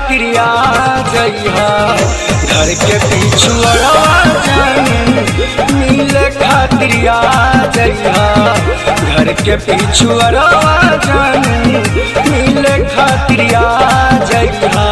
खातिर आ जइहा घर के पीछू अरवा जानी मिले खातिर आ जइहा घर के पीछू अरवा जानी मिले खातिर आ जइहा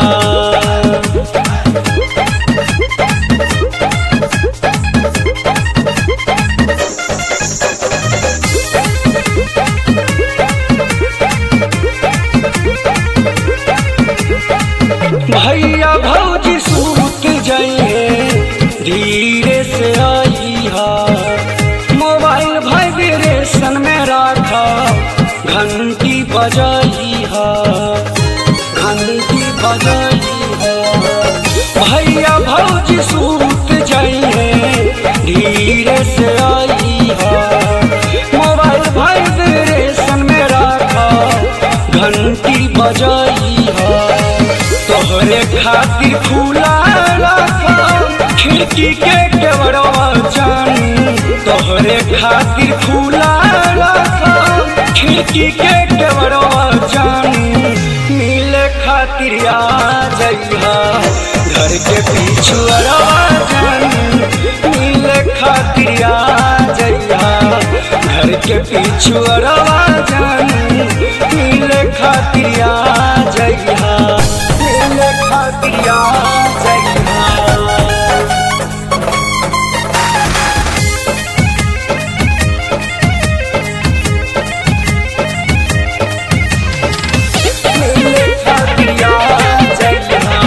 भैया भौजी सूत जाइए धीरे से आई हा मोबाइल वाइब्रेशन में रखा घंटी बजाई हा घंटी बजाई हा भैया भौजी सूत जाइए धीरे से आई हा मोबाइल वाइब्रेशन में रखा घंटी बजाई हा तोहरे खातिर खुला रखा खिड़की के केवड़वा जानी तोहरे खातिर खुला रखा खिड़की के केवड़वा जानी मिले खातिर आ जइहा घर के पीछू अरवा जानी मिले खातिर आ जइहा घर के पीछू अरवा जानी मिले खातिर आ जइहा मिले खातिर आ जइहा मिले खातिर आ जइहा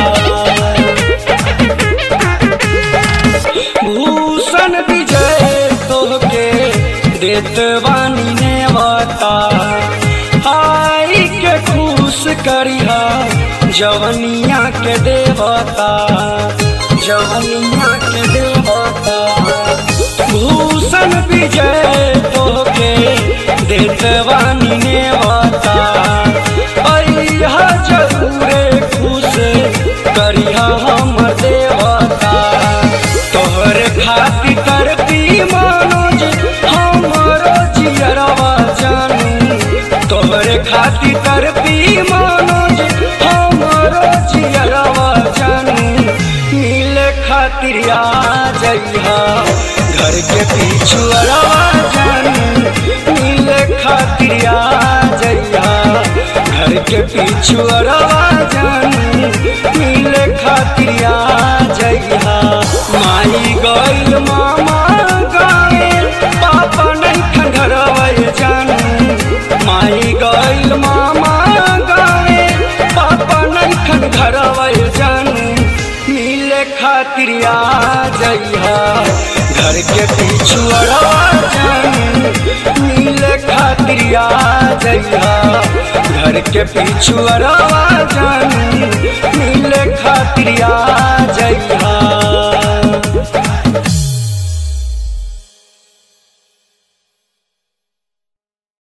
भूषण विजय तोहके देत बानी ने बता आई के खुश करिहा जवनिया के देवता जवनिया के देवता भूषण विजय तोहके देत बानी ने बता अइहा जरूरे खुश करिहा हमर देवता तोहर खातिर करती मनोज हमरो जियरवा जानू तोहर खातिर करती मनोज हमरो जियरवा जानू मिले खातिर आ जइहा घर के पीछू अरवा जानू मिले खातिर आ जइहा घर के पीछू अरवा जानू मिले खातिर आ जइहा माई गइल मामा गावे पापा नहीं खंडरवल जानू माई गइल मामा गावे पापा नहीं खंडरवल जानू मिले खातिर आ जइहा घर के पीछू अरवा जानू मिले खातिर आ जइहा घर के पीछू अरवा जानू मिले खातिर आ जइहा